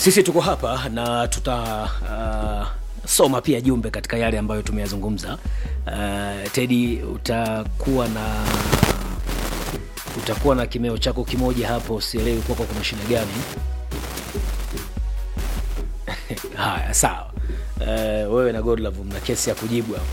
Sisi tuko hapa na tuta uh, soma pia jumbe katika yale ambayo tumeyazungumza. Uh, Teddy, utakuwa na utakuwa na kimeo chako kimoja hapo, sielewi kwako kuna shida gani. Haya, sawa. Uh, wewe na Godlove mna kesi ya kujibu hapa.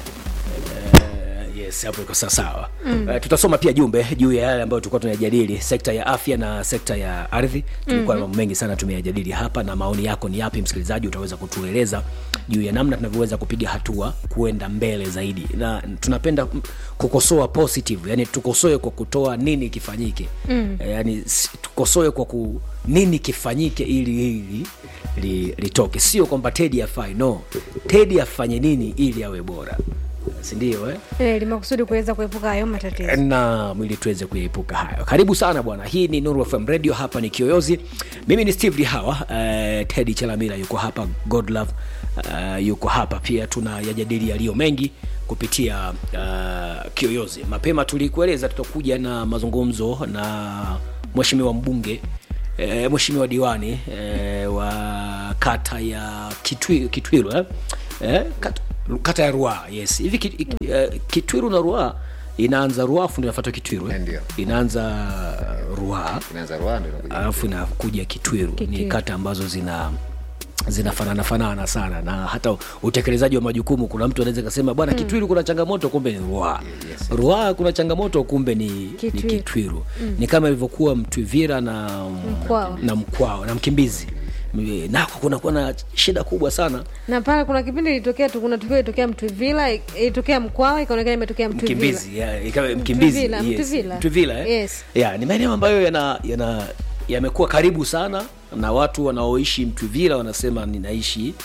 Uh, yes, hapo iko sawa sawa. Mm. Uh, tutasoma pia jumbe juu ya yale ambayo tulikuwa tunayajadili, sekta ya afya na sekta ya ardhi. Tulikuwa na mambo mengi sana tumeyajadili hapa, na maoni yako ni yapi, msikilizaji? Utaweza kutueleza juu ya namna tunavyoweza kupiga hatua kuenda mbele zaidi, na tunapenda mm, kukosoa positive, yani tukosoe kwa kutoa nini kifanyike. Mm. Yani s- tukosoe kwa ku nini kifanyike ili hili li, litoke, sio kwamba Teddy afai, no, Teddy afanye nini ili awe bora, si ndio eh? Eh, limakusudi kuweza kuepuka hayo matatizo. na mwili tuweze kuepuka hayo. Karibu sana bwana, hii ni Nuru FM Radio, hapa ni Kiyoyozi. Mimi ni Steve Lihawa. Uh, Teddy Chalamila yuko hapa, Godlove uh, yuko hapa pia, tunayajadili yaliyo mengi kupitia uh, Kiyoyozi. Mapema tulikueleza tutakuja na mazungumzo na mheshimiwa mbunge eh, mheshimiwa diwani eh, wa kata ya Kitwi, Kitwiru eh? Eh, kata, kata ya Ruaha yes. Hivi ki, ki, eh, Kitwiru na Ruaha inaanza Ruaha afu ndio inafuata Kitwiru eh? Ndio. Inaanza Ruaha inaanza Rwanda inakuja. alafu inakuja Kitwiru. Ni Kitwiru. kata ambazo zina zinafanana fanana sana na hata utekelezaji wa majukumu. Kuna mtu anaweza kasema bwana, Kitwiru kuna changamoto, kumbe ni Ruaha. yes. Ruaha kuna changamoto, kumbe ni ni Kitwiru. Kitwiru. Ni kama ilivyokuwa Mtwivira na Mkwao. na Mkwao na Mkimbizi, nako kunakuwa na shida kubwa sana Na pale kuna kipindi ilitokea tu, kuna tukio ilitokea Mtwivila, ilitokea Mkwawa, ikaonekana imetokea Mtwivila. Mkimbizi, ya, ikawa Mkimbizi, Mtwivila, yes. Mtwivila. Mtwivila, eh? Yes. ya, ni maeneo ambayo yana yana yamekuwa karibu sana na watu wanaoishi Mtwivila wanasema ninaishi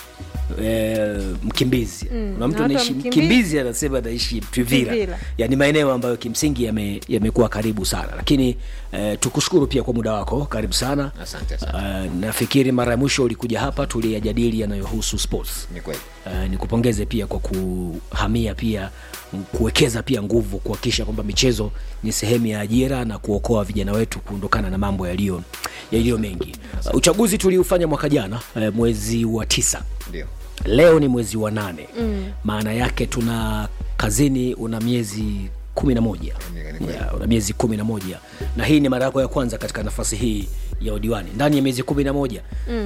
eh, Mkimbizi. Kuna mtu na watu wa anaishi Mkimbizi- Mkimbizi anasema anaishi Mtwivila. Mtwivila. Ya, ni maeneo ambayo kimsingi yame- yamekuwa karibu sana, lakini eh, tukushukuru pia kwa muda wako, karibu sana. Asante sana. Uh, nafikiri mara ya mwisho ulikuja hapa tuliyajadili yanayohusu sports. Ni kweli. Uh, nikupongeze pia kwa kuhamia pia m- kuwekeza pia nguvu kuhakikisha kwamba michezo ni sehemu ya ajira na kuokoa vijana wetu kuondokana na mambo yaliyo yaliyo mengi. Uh, uchaguzi tuliufanya mwaka jana uh, mwezi wa tisa. Ndio. Leo ni mwezi wa nane. Maana yake tuna kazini una miezi kumi na moja Ni- ni kweli. Ya, una miezi kumi na moja na hii ni mara yako ya kwanza katika nafasi hii ya udiwani ndani ya miezi kumi na moja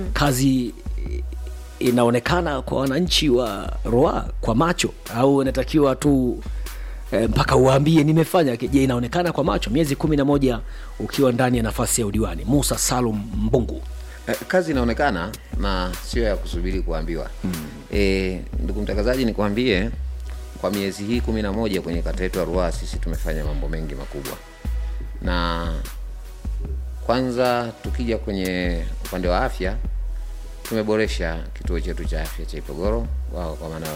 kazi eh, inaonekana kwa wananchi wa Ruaha kwa macho au inatakiwa tu eh, mpaka uwaambie nimefanya je inaonekana kwa macho miezi kumi na moja ukiwa ndani ya nafasi ya udiwani Musa Salum Mbungu Eh, kazi inaonekana na sio ya kusubiri kuambiwa. Eh, ndugu mtangazaji, nikwambie kwa miezi hii kumi na moja kwenye kata yetu ya Ruaha sisi tumefanya mambo mengi makubwa, na kwanza tukija kwenye upande wa afya tumeboresha kituo chetu cha afya cha Ipogoro wao kwa maana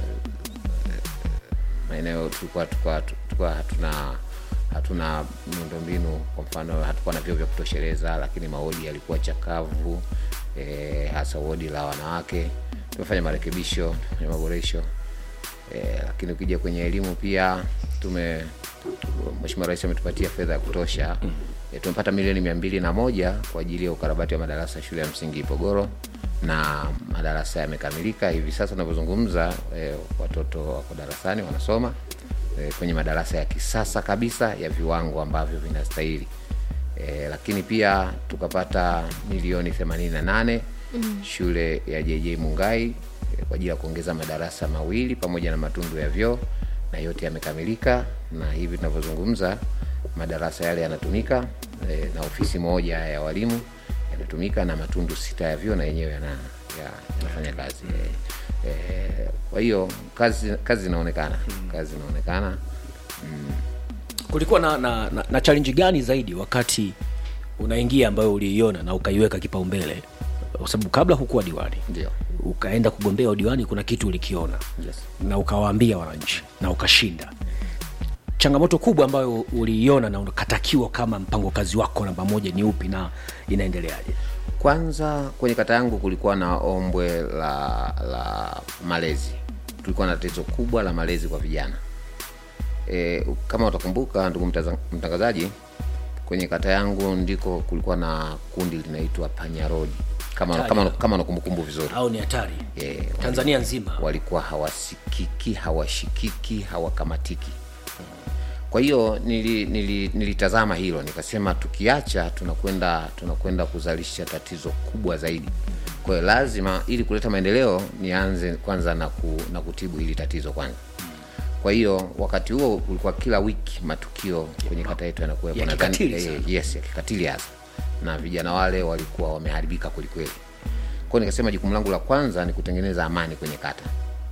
maeneo tulikuwa tulikuwa tulikuwa hatuna hatuna miundombinu. Kwa mfano, hatukuwa na vyoo vya kutosheleza, lakini mawodi yalikuwa chakavu e, hasa wodi la wanawake. Tumefanya marekebisho, tumefanya maboresho e, lakini ukija kwenye elimu pia tume Mheshimiwa Rais ametupatia fedha ya kutosha e, tumepata milioni mia mbili na moja kwa ajili ya ukarabati wa madarasa ya shule ya msingi Ipogoro na madarasa yamekamilika hivi sasa tunavyozungumza. E, watoto wako darasani wanasoma e, kwenye madarasa ya kisasa kabisa ya viwango ambavyo vinastahili. E, lakini pia tukapata milioni 88 shule ya JJ Mungai e, kwa ajili ya kuongeza madarasa mawili pamoja na matundu ya vyoo na yote yamekamilika, na hivi tunavyozungumza madarasa yale yanatumika e, na ofisi moja ya walimu yanatumika na matundu sita ya vyoo na yenyewe yana, ya, yanafanya kazi e, e, kwa hiyo kazi kazi inaonekana kazi inaonekana kulikuwa na, na, na, na challenge gani zaidi wakati unaingia ambayo uliiona na ukaiweka kipaumbele kwa sababu kabla hukuwa diwani ndio ukaenda kugombea udiwani kuna kitu ulikiona yes. na ukawaambia wananchi na ukashinda changamoto kubwa ambayo uliiona na ukatakiwa kama mpango kazi wako namba moja ni upi na inaendeleaje Kwanza kwenye kata yangu kulikuwa na ombwe la la malezi, tulikuwa na tatizo kubwa la malezi kwa vijana. E, kama utakumbuka ndugu mtaza- mtangazaji, kwenye kata yangu ndiko kulikuwa na kundi linaitwa Panya Road kama Hatari. kama kama na kumbukumbu vizuri au ni hatari Eh, tanzania nzima walikuwa hawasikiki hawashikiki hawakamatiki kwa hiyo nili, nili, nilitazama hilo nikasema tukiacha tunakwenda tunakwenda kuzalisha tatizo kubwa zaidi kwa hiyo lazima ili kuleta maendeleo nianze kwanza na, ku, na kutibu hili tatizo kwanza kwa hiyo wakati huo ulikuwa kila wiki matukio kwenye kata yetu yanakuwepo Ya Nadhani- kikatili eh, sana. yes ya kikatili hasa na vijana wale walikuwa wameharibika kwelikweli kwao nikasema jukumu langu la kwanza ni kutengeneza amani kwenye kata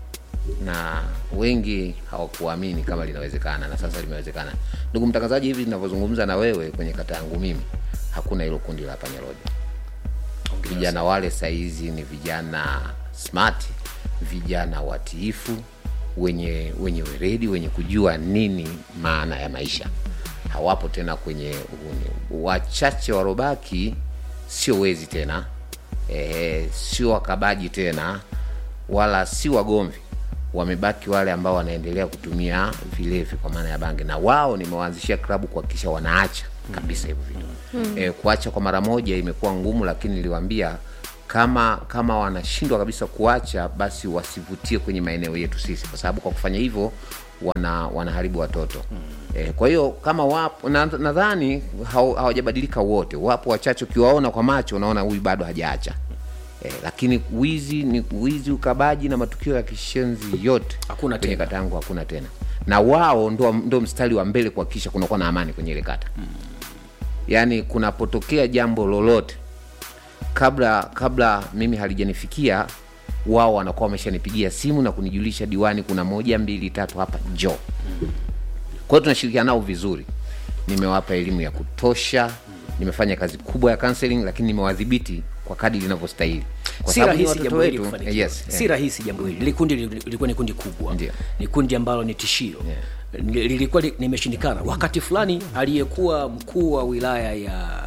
na wengi hawakuamini kama linawezekana na sasa limewezekana ndugu mtangazaji hivi ninavyozungumza na wewe kwenye kata yangu mimi hakuna hilo kundi la panyarodi vijana wale saizi ni vijana smart vijana watiifu wenye wenye weredi wenye kujua nini maana ya maisha hawapo tena kwenye uhuni wachache warobaki sio wezi tena e, sio wakabaji tena wala si wagomvi wamebaki wale ambao wanaendelea kutumia vilevi kwa maana ya bangi na wao nimewaanzishia klabu kuhakikisha wanaacha kabisa hivyo vitu mm. e, kuacha kwa mara moja imekuwa ngumu lakini niliwaambia kama kama wanashindwa kabisa kuacha basi wasivutie kwenye maeneo yetu sisi kwa sababu kwa kufanya hivyo wana wanaharibu watoto mm. e, kwa hiyo kama wapo na- nadhani hau- hawajabadilika wote wapo wachache ukiwaona kwa macho unaona huyu bado hajaacha Eh, lakini wizi ni wizi ukabaji na matukio ya kishenzi yote Hakuna kwenye tena. kata yangu hakuna tena na wao ndo, ndo mstari wa mbele kuhakikisha kunakuwa na amani kwenye ile kata mm. yaani kunapotokea jambo lolote kabla kabla mimi halijanifikia wao wanakuwa wameshanipigia simu na kunijulisha diwani kuna moja mbili tatu hapa njoo kwa hiyo tunashirikiana nao vizuri nimewapa elimu ya kutosha nimefanya kazi kubwa ya counseling lakini nimewadhibiti kwa kadi linavyostahili Kwa si sababu ni rahisi watoto jambo hili wetu, kufanikiwa. eh, yes, si eh. rahisi jambo hili li kundi li- lilikuwa ni kundi kubwa Ndio. ni kundi ambalo ni tishio Li- lilikuwa li- limeshindikana wakati fulani aliyekuwa mkuu wa wilaya ya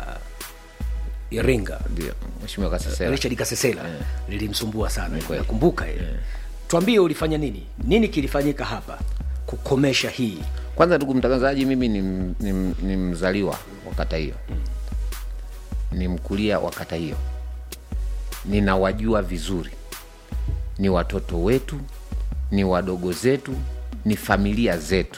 iringa ndio mheshimiwa kasesera richard kasesela lilimsumbua sana kweli. nakumbuka ile tuambie ulifanya nini nini kilifanyika hapa kukomesha hii kwanza ndugu mtangazaji mimi ni, m- ni, m- ni mzaliwa wa kata hiyo ni mkulia wa kata hiyo ninawajua vizuri ni watoto wetu ni wadogo zetu ni familia zetu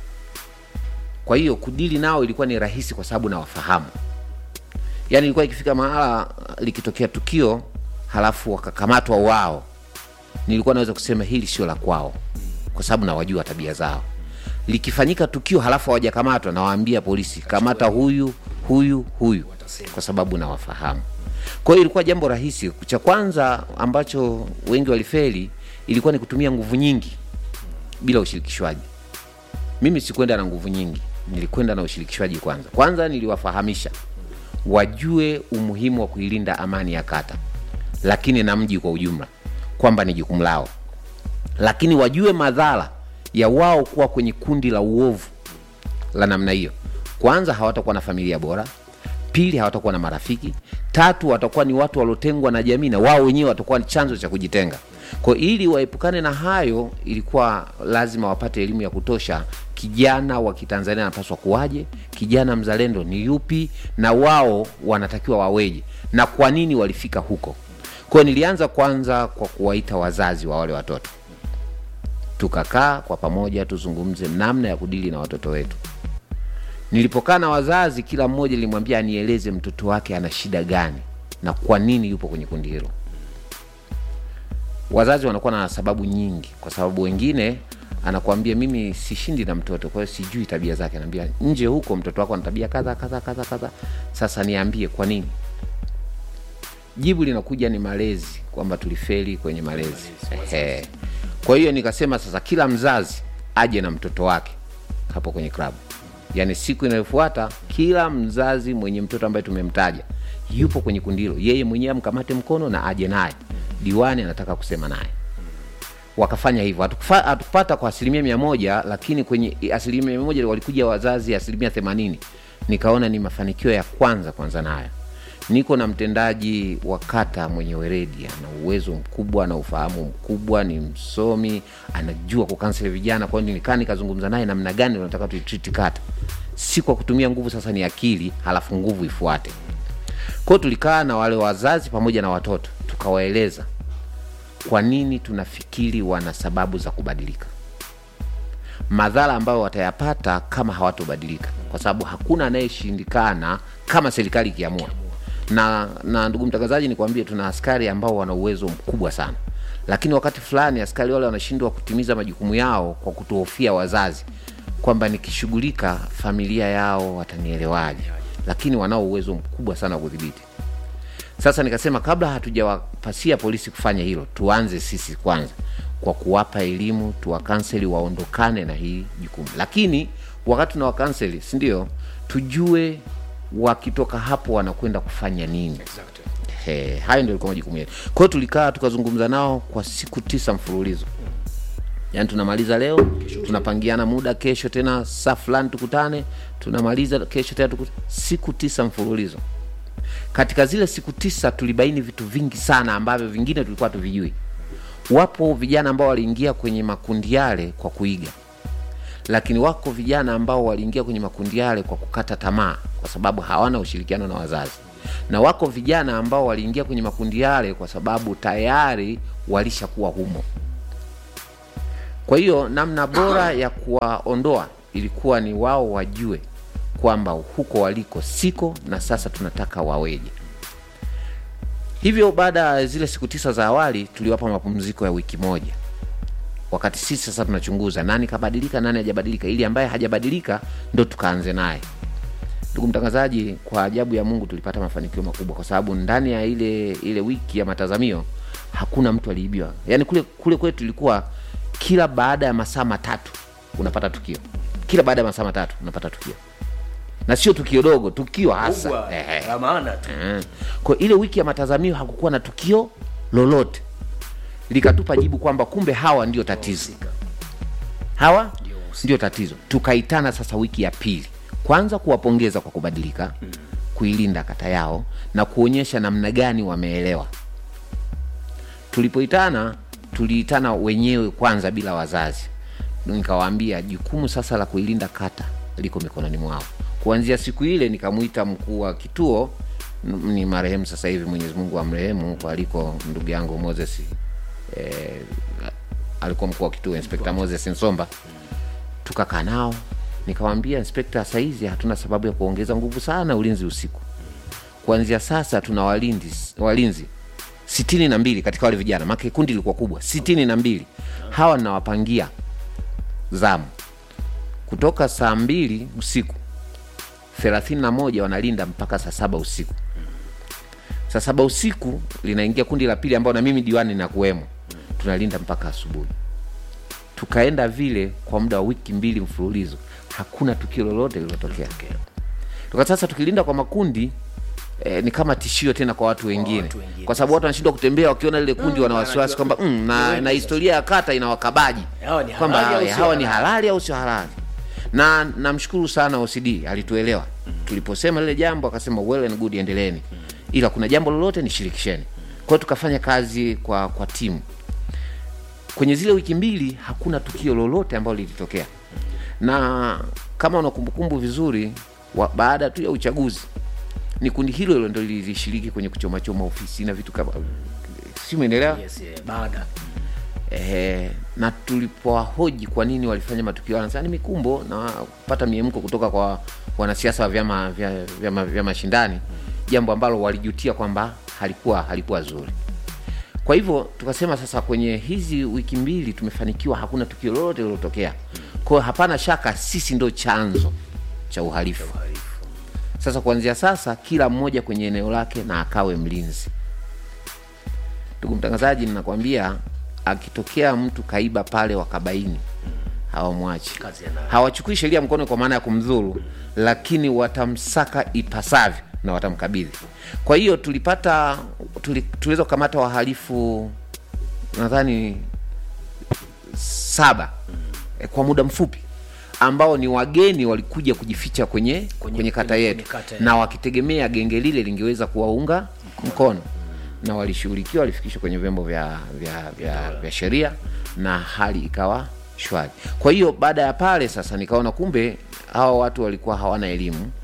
kwa hiyo kudili nao ilikuwa ni rahisi kwa sababu nawafahamu yaani ilikuwa ikifika mahala likitokea tukio halafu wakakamatwa wao nilikuwa naweza kusema hili sio la kwao kwa sababu nawajua tabia zao likifanyika tukio halafu hawajakamatwa nawaambia polisi kamata huyu huyu huyu kwa sababu nawafahamu kwa hiyo ilikuwa jambo rahisi cha kwanza ambacho wengi walifeli ilikuwa ni kutumia nguvu nyingi bila ushirikishwaji mimi sikwenda na nguvu nyingi nilikwenda na ushirikishwaji kwanza kwanza niliwafahamisha wajue umuhimu wa kuilinda amani ya kata lakini na mji kwa ujumla kwamba ni jukumu lao lakini wajue madhara ya wao kuwa kwenye kundi la uovu la namna hiyo kwanza hawatakuwa na familia bora pili hawatakuwa na marafiki tatu watakuwa ni watu waliotengwa na jamii na wao wenyewe watakuwa ni chanzo cha kujitenga kwa ili waepukane na hayo ilikuwa lazima wapate elimu ya kutosha kijana wa kitanzania anapaswa kuwaje kijana mzalendo ni yupi na wao wanatakiwa waweje na kwa nini walifika huko kwayo nilianza kwanza kwa kuwaita wazazi wa wale watoto tukakaa kwa pamoja tuzungumze namna ya kudili na watoto wetu nilipokaa na wazazi kila mmoja nilimwambia anieleze mtoto wake ana shida gani na kwa nini yupo kwenye kundi hilo wazazi wanakuwa na sababu nyingi kwa sababu wengine anakuambia mimi sishindi na mtoto kwa hiyo sijui tabia zake anaambia nje huko mtoto wako ana tabia kadha kadha kadha kadha sasa niambie kwa nini jibu linakuja ni malezi kwamba tulifeli kwenye malezi Ehe. kwa hiyo nikasema sasa kila mzazi aje na mtoto wake hapo kwenye klabu yaani siku inayofuata kila mzazi mwenye mtoto ambaye tumemtaja yupo kwenye kundi hilo yeye mwenyewe amkamate mkono na aje naye diwani anataka kusema naye wakafanya hivyo Hatukufa- hatukupata kwa asilimia mia moja lakini kwenye asilimia mia moja walikuja wazazi asilimia themanini nikaona ni mafanikio ya kwanza kwanza nayo niko na mtendaji wa kata mwenye weredi ana uwezo mkubwa na ufahamu mkubwa ni msomi anajua kukansel vijana kwa hiyo nikaa nikazungumza naye namna gani unataka tuitriti kata si kwa kutumia nguvu sasa ni akili halafu nguvu ifuate Kwa hiyo tulikaa na wale wazazi pamoja na watoto tukawaeleza kwa nini tunafikiri wana sababu za kubadilika, madhara ambayo watayapata kama hawatobadilika, kwa sababu hakuna anayeshindikana kama serikali ikiamua. Na, na ndugu mtangazaji, nikwambie tuna askari ambao wana uwezo mkubwa sana, lakini wakati fulani askari wale wanashindwa kutimiza majukumu yao kwa kutuhofia wazazi kwamba nikishughulika familia yao watanielewaje, lakini wanao uwezo mkubwa sana wa kudhibiti. Sasa nikasema kabla hatujawapasia polisi kufanya hilo, tuanze sisi kwanza kwa kuwapa elimu, tuwakanseli waondokane na hii jukumu, lakini wakati tuna wakanseli, si ndio, tujue wakitoka hapo wanakwenda kufanya nini. He, hayo ndio ilikuwa majukumu yetu. Kwa hiyo tulikaa tukazungumza nao kwa siku tisa mfululizo, yaani tunamaliza leo, tunapangiana muda, kesho tena saa fulani tukutane, tunamaliza kesho tena tukutane, siku tisa mfululizo. Katika zile siku tisa tulibaini vitu vingi sana ambavyo vingine tulikuwa tuvijui. Wapo vijana ambao waliingia kwenye makundi yale kwa kuiga, lakini wako vijana ambao waliingia kwenye makundi yale kwa kukata tamaa, kwa sababu hawana ushirikiano na wazazi, na wako vijana ambao waliingia kwenye makundi yale kwa sababu tayari walishakuwa humo. Kwa hiyo namna bora ya kuwaondoa ilikuwa ni wao wajue kwamba huko waliko siko na sasa tunataka waweje. Hivyo baada ya zile siku tisa za awali tuliwapa mapumziko ya wiki moja, wakati sisi sasa tunachunguza nani kabadilika, nani hajabadilika, ili ambaye hajabadilika ndo tukaanze naye. Ndugu mtangazaji, kwa ajabu ya Mungu tulipata mafanikio makubwa, kwa sababu ndani ya ile ile wiki ya matazamio hakuna mtu aliibiwa. Yaani kule kule kwetu ilikuwa kila baada ya masaa matatu unapata tukio, kila baada ya masaa matatu unapata tukio, na sio tukio dogo, tukio hasa Kubwa, Ehe. la maana tu Mm. Kwa ile wiki ya matazamio hakukuwa na tukio lolote, likatupa jibu kwamba kumbe hawa ndio tatizo, hawa ndio tatizo. Tukaitana sasa wiki ya pili, kwanza kuwapongeza kwa kubadilika, kuilinda kata yao na kuonyesha namna gani wameelewa. Tulipoitana tuliitana wenyewe kwanza bila wazazi, nikawaambia jukumu sasa la kuilinda kata liko mikononi mwao. Kuanzia siku ile nikamwita mkuu wa kituo n- ni marehemu sasa hivi, Mwenyezi Mungu amrehemu, kwa aliko ndugu yangu Moses eh, alikuwa mkuu wa kituo Inspekta Moses Nsomba. Tukakaa nao nikamwambia, Inspekta, saizi hatuna sababu ya kuongeza nguvu sana ulinzi usiku. Kuanzia sasa tuna walinzi, walinzi sitini na mbili katika wale vijana, maana kundi lilikuwa kubwa, sitini na mbili. Hawa ninawapangia zamu kutoka saa mbili usiku thelathini na moja wanalinda mpaka saa saba usiku. Saa saba usiku linaingia kundi la pili ambao na mimi diwani nakuwemo, tunalinda mpaka asubuhi. Tukaenda vile kwa muda wa wiki mbili mfululizo, hakuna tukio lolote lililotokea. Tuka sasa tukilinda kwa makundi eh, ni kama tishio tena kwa watu wengine, watu wengine. kwa sababu watu wanashindwa kutembea wakiona lile kundi, wana wasiwasi kwamba mm, na, na historia ya kata ina wakabaji Hawa ni kwamba halali au hawa sio hawa ni halali? halali au sio halali na namshukuru sana OCD alituelewa tuliposema lile jambo, akasema well and good, endeleeni, ila kuna jambo lolote nishirikisheni. Kwa hiyo tukafanya kazi kwa kwa timu. Kwenye zile wiki mbili hakuna tukio lolote ambalo lilitokea, na kama una kumbukumbu vizuri wa, baada tu ya uchaguzi ni kundi hilo hilo ndo lilishiriki kwenye kuchomachoma ofisi na vitu kama si umeelewa? yes, yeah, baada Ehe, na tulipowahoji kwa nini walifanya matukio hayo, wanasema ni mikumbo na kupata miemko kutoka kwa wanasiasa wa vyama vya vyama vya mashindani, jambo ambalo walijutia kwamba halikuwa halikuwa zuri. Kwa hivyo tukasema sasa, kwenye hizi wiki mbili tumefanikiwa, hakuna tukio lolote lililotokea. Kwa hiyo hapana shaka sisi ndo chanzo cha uhalifu. Sasa kuanzia sasa, kila mmoja kwenye eneo lake na akawe mlinzi. Ndugu mtangazaji, ninakwambia akitokea mtu kaiba pale wakabaini, hawamwachi, Kazi ya nani? hawachukui sheria mkono kwa maana ya kumdhuru, lakini watamsaka ipasavyo na watamkabidhi. Kwa hiyo tulipata tuli, tuliweza kukamata wahalifu nadhani saba eh, kwa muda mfupi ambao ni wageni walikuja kujificha kwenye, kwenye, kata kwenye- yetu kwenye kata yetu. na wakitegemea genge lile lingeweza kuwaunga mkono na walishughulikiwa, walifikishwa kwenye vyombo vya, vya, vya, vya sheria na hali ikawa shwari. Kwa hiyo baada ya pale sasa nikaona kumbe hawa watu walikuwa hawana elimu,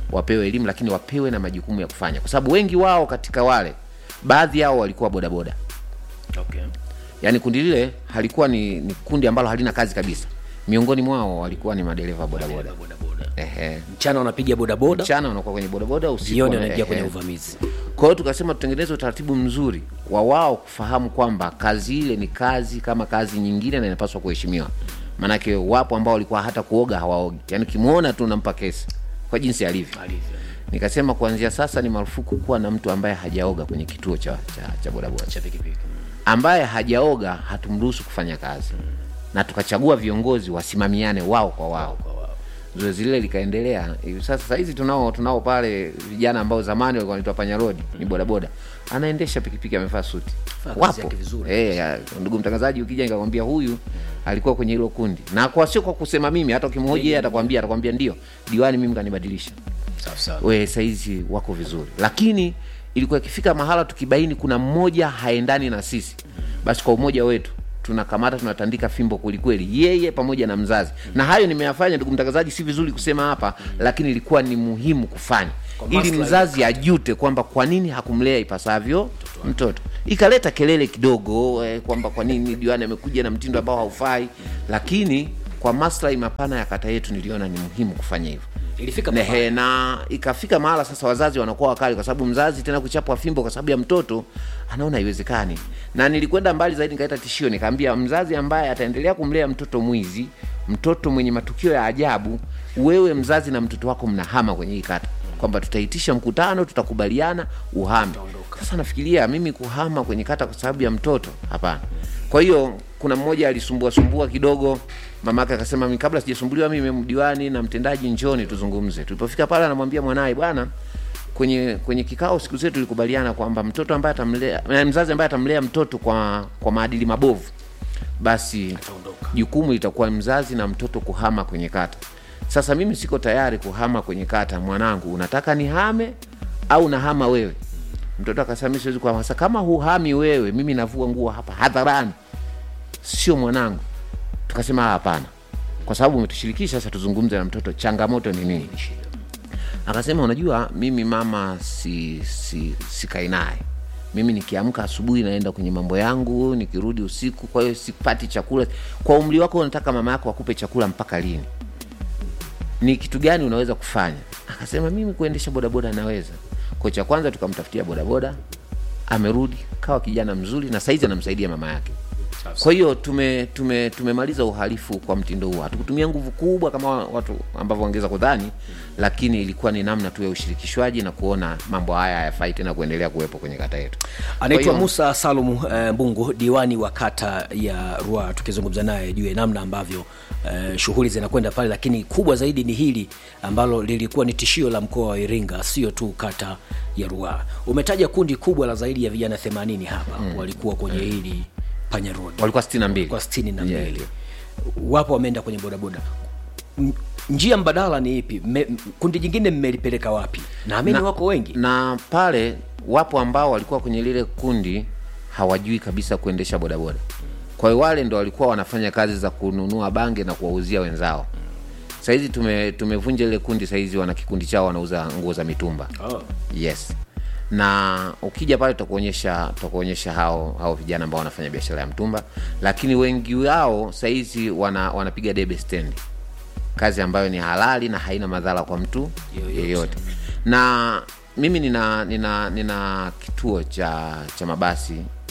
wapewe elimu lakini wapewe na majukumu ya kufanya kwa sababu wengi wao katika wale baadhi yao walikuwa bodaboda okay. yaani kundi lile halikuwa ni, ni kundi ambalo halina kazi kabisa miongoni mwao walikuwa ni madereva bodaboda bodaboda ehe mchana wanapiga bodaboda mchana wanakuwa kwenye bodaboda usiku jioni wana- wanaingia kwenye ehe. uvamizi kwa hiyo tukasema tutengeneze utaratibu mzuri wa wao kufahamu kwamba kazi ile ni kazi kama kazi nyingine na inapaswa kuheshimiwa maanake wapo ambao walikuwa hata kuoga hawaogi yaani ukimwona tu unampa kesi kwa jinsi alivyo alivyo nikasema kuanzia sasa ni marufuku kuwa na mtu ambaye hajaoga kwenye kituo cha, cha, cha bodaboda cha pikipiki ambaye hajaoga hatumruhusu kufanya kazi na tukachagua viongozi wasimamiane wao kwa wao kwa wao zoezi lile likaendelea hivi sasa sahizi tunao tunao pale vijana ambao zamani walikuwa wanaitwa panyarodi ni bodaboda anaendesha pikipiki amevaa suti Fanya kazi wapo yake vizuri. Eh, ya, ndugu mtangazaji ukija nikakwambia huyu alikuwa kwenye hilo kundi na kwa sio kwa kusema mimi hata ukimhoji yeye atakwambia atakwambia ndio diwani mimi kanibadilisha safi safi we saizi wako vizuri lakini ilikuwa ikifika mahala tukibaini kuna mmoja haendani na sisi basi kwa umoja wetu tunakamata tunatandika fimbo kwelikweli yeye pamoja na mzazi na hayo nimeyafanya ndugu mtangazaji si vizuri kusema hapa lakini ilikuwa ni muhimu kufanya Kwa ili maslahi mzazi ajute kwamba kwa nini hakumlea ipasavyo mtoto ikaleta kelele kidogo eh, kwamba kwa nini diwani amekuja na mtindo ambao haufai lakini kwa maslahi mapana ya kata yetu niliona ni muhimu kufanya hivyo ilifika Nehe, na ikafika mahala sasa wazazi wanakuwa wakali kwa sababu mzazi tena kuchapwa fimbo kwa sababu ya mtoto anaona haiwezekani na nilikwenda mbali zaidi nikaleta tishio nikaambia mzazi ambaye ataendelea kumlea mtoto mwizi mtoto mwenye matukio ya ajabu wewe mzazi na mtoto wako mnahama kwenye hii kata kwamba tutaitisha mkutano tutakubaliana uhame sasa nafikiria mimi kuhama kwenye kata kwa sababu ya mtoto hapana kwa hiyo kuna mmoja alisumbua sumbua kidogo mamake akasema "Mimi kabla sijasumbuliwa mimi mdiwani na mtendaji njoni tuzungumze tulipofika pale anamwambia mwanaye bwana kwenye kwenye kikao siku zetu tulikubaliana kwamba mtoto ambaye atamlea eh, mzazi ambaye atamlea mtoto kwa kwa maadili mabovu basi Ataondoka. jukumu litakuwa mzazi na mtoto kuhama kwenye kata sasa mimi siko tayari kuhama kwenye kata mwanangu unataka nihame au nahama wewe mtoto akasema mimi siwezi kuhama sasa kama huhami wewe mimi navua nguo hapa hadharani sio mwanangu tukasema "Ah, hapana kwa sababu umetushirikisha sasa tuzungumze na mtoto changamoto ni nini akasema unajua mimi mama si, si, sikai naye mimi nikiamka asubuhi naenda kwenye mambo yangu nikirudi usiku kwa hiyo sipati chakula kwa umri wako unataka mama yako akupe chakula mpaka lini ni kitu gani unaweza kufanya akasema mimi kuendesha bodaboda naweza kwa cha kwanza tukamtafutia bodaboda amerudi kawa kijana mzuri na saizi anamsaidia mama yake kwa hiyo tume tume tumemaliza uhalifu kwa mtindo huo hatukutumia nguvu kubwa kama watu ambavyo wangeweza kudhani lakini ilikuwa ni namna tu ya ushirikishwaji na kuona mambo haya hayafai tena kuendelea kuwepo kwenye kata yetu anaitwa Kwa hiyo- musa salum eh, mbungu diwani wa kata ya rua tukizungumza naye juu ya namna ambavyo eh, shughuli zinakwenda pale lakini kubwa zaidi ni hili ambalo lilikuwa ni tishio la mkoa wa iringa sio tu kata ya rua umetaja kundi kubwa la zaidi ya vijana 80 hapa mm. walikuwa kwenye hili panya road walikuwa sitini na mbili kwa sitini na Yeah, mbili yeah. wapo wameenda kwenye bodaboda M- njia mbadala ni ipi Me, m- kundi jingine mmelipeleka wapi naamini Na- wako wengi na pale wapo ambao walikuwa kwenye lile kundi hawajui kabisa kuendesha bodaboda kwa hiyo wale ndo walikuwa wanafanya kazi za kununua bange na kuwauzia wenzao sahizi tume, tumevunja ile kundi sahizi wana kikundi chao wanauza nguo za mitumba oh. yes na ukija pale tutakuonyesha tutakuonyesha hao hao vijana ambao wanafanya biashara ya mtumba lakini wengi wao sahizi wana, wanapiga debe stendi kazi ambayo ni halali na haina madhara kwa mtu Yoyote. yeyote na mimi nina nina nina kituo cha cha mabasi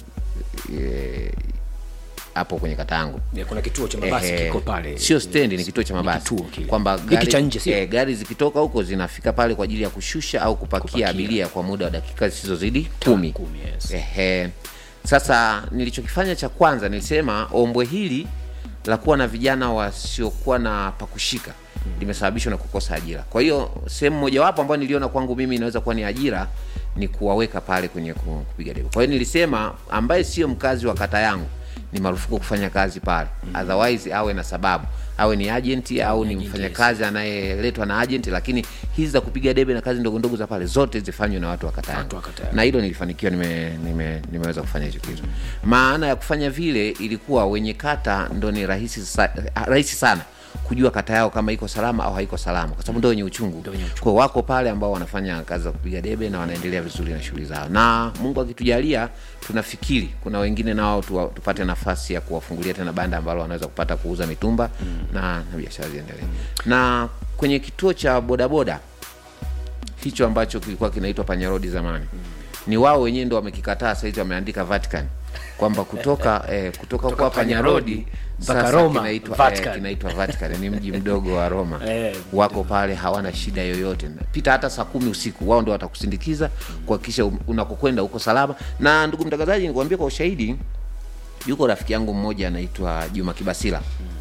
eh, hapo kwenye kata yangu Ya, kuna kituo cha mabasi Ehe, kiko pale sio stendi ni kituo cha Ni mabasi kituo kile. kwamba Hiki gari, cha nje, sio? eh, gari zikitoka huko zinafika pale kwa ajili ya kushusha au kupakia, Kupakia. abiria kwa muda wa dakika zisizozidi kumi kumi, yes. Ehe. Sasa nilichokifanya cha kwanza nilisema ombwe hili la kuwa na vijana wasiokuwa na pakushika limesababishwa na kukosa ajira. Kwa hiyo sehemu mojawapo ambayo niliona kwangu mimi inaweza kuwa ni ajira ni kuwaweka pale kwenye ku- kupiga debe. Kwa hiyo nilisema ambaye sio mkazi wa kata yangu ni marufuku kufanya kazi pale, otherwise awe na sababu, awe ni agent au ni agent, mfanyakazi anayeletwa na agent, lakini hizi za kupiga debe na kazi ndogo ndogo za pale zote zifanywe na watu wa kata yangu Watu wa kata yangu. na hilo nilifanikiwa nime, nime, nimeweza kufanya hicho kitu maana ya kufanya vile ilikuwa wenye kata ndo ni rahisi, sa, rahisi sana kujua kata yao kama iko salama au haiko salama kwa sababu ndio wenye uchungu Ndio wenye uchungu. kwa hiyo wako pale ambao wanafanya kazi za kupiga debe na wanaendelea vizuri na shughuli zao na mungu akitujalia tunafikiri kuna wengine nao tuwa, tupate nafasi ya kuwafungulia tena banda ambalo wanaweza kupata kuuza mitumba mm. na, na biashara ziendelee na kwenye kituo cha bodaboda hicho ambacho kilikuwa kinaitwa panyarodi zamani mm. ni wao wenyewe ndo wamekikataa sahizi wameandika vatican kwamba kutoka eh, kutoka kwa panyarodi mpaka sasa Roma, kinaitwa Vatican. eh, kinaitwa Vatican ni mji mdogo wa Roma Eh, wako pale hawana shida yoyote pita hata saa kumi usiku wao ndo watakusindikiza kuhakikisha um- unakokwenda uko salama na ndugu mtangazaji nikuambia kwa ushahidi yuko rafiki yangu mmoja anaitwa Juma Kibasila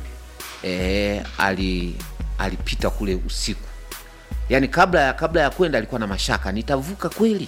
e, ali alipita kule usiku yaani kabla ya kabla ya kwenda alikuwa na mashaka nitavuka kweli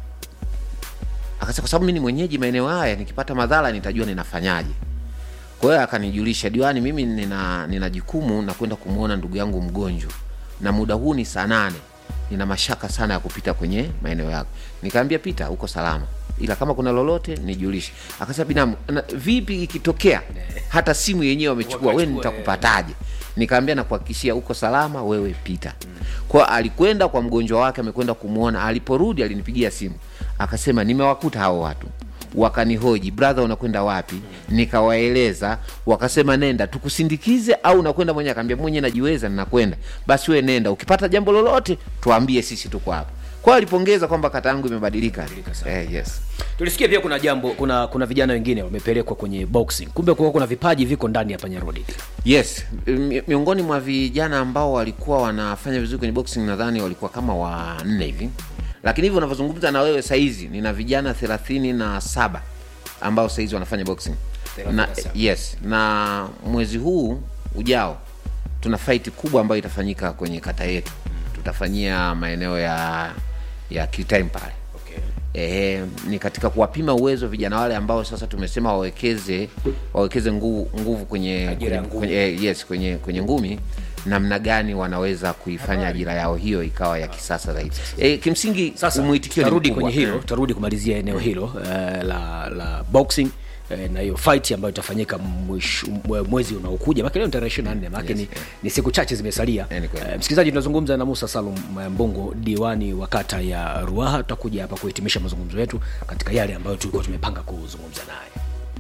akasema kwa sababu mimi ni mwenyeji maeneo haya nikipata madhara nitajua ninafanyaje kwa hiyo akanijulisha diwani mimi nina, nina jukumu na kwenda kumwona ndugu yangu mgonjwa na muda huu ni saa nane nina mashaka sana ya kupita kwenye maeneo yako nikaambia pita uko salama ila kama kuna lolote nijulishe akasema binamu na, vipi ikitokea hata simu yenyewe wamechukua we Wakachukua, nitakupataje nikaambia nakuhakikishia uko salama wewe pita kwa alikwenda kwa mgonjwa wake amekwenda kumwona aliporudi alinipigia simu akasema nimewakuta hao watu wakanihoji brother unakwenda wapi nikawaeleza wakasema nenda tukusindikize au unakwenda mwenyewe akaambia mwenyewe najiweza ninakwenda basi we nenda ukipata jambo lolote tuambie sisi tuko hapa kwa alipongeza kwamba kata yangu imebadilika eh, yes tulisikia pia kuna jambo kuna kuna vijana wengine wamepelekwa kwenye boxing kumbe kuwa kuna vipaji viko ndani ya panyarodi yes mi- miongoni mwa vijana ambao walikuwa wanafanya vizuri kwenye boxing nadhani walikuwa kama wanne hivi lakini hivyo unavyozungumza na wewe saizi nina vijana thelathini na saba ambao saizi wanafanya boxing na, 37. yes na mwezi huu ujao tuna fight kubwa ambayo itafanyika kwenye kata yetu tutafanyia maeneo ya ya Q-time pale okay. Ehe, ni katika kuwapima uwezo vijana wale ambao sasa tumesema wawekeze wawekeze nguvu, nguvu kwenye, Ajira ya kwenye, ngumi. kwenye, eh, yes, kwenye, kwenye ngumi namna gani wanaweza kuifanya ajira yao hiyo ikawa ya kisasa zaidi e, kimsingi sasa umwitikio ni tutarudi mkubwa. kwenye hilo tutarudi kumalizia eneo hilo uh, la la boxing eh, na hiyo fight ambayo itafanyika mwisho- mwe- mwezi unaokuja maana leo ni tarehe 24 maana Yes, ni, yeah. ni siku chache zimesalia Eh, ni kweli. Eh, msikilizaji tunazungumza na Musa Salum eh, Mbongo diwani wa kata ya Ruaha tutakuja hapa kuhitimisha mazungumzo yetu katika yale ambayo tulikuwa tumepanga kuzungumza naye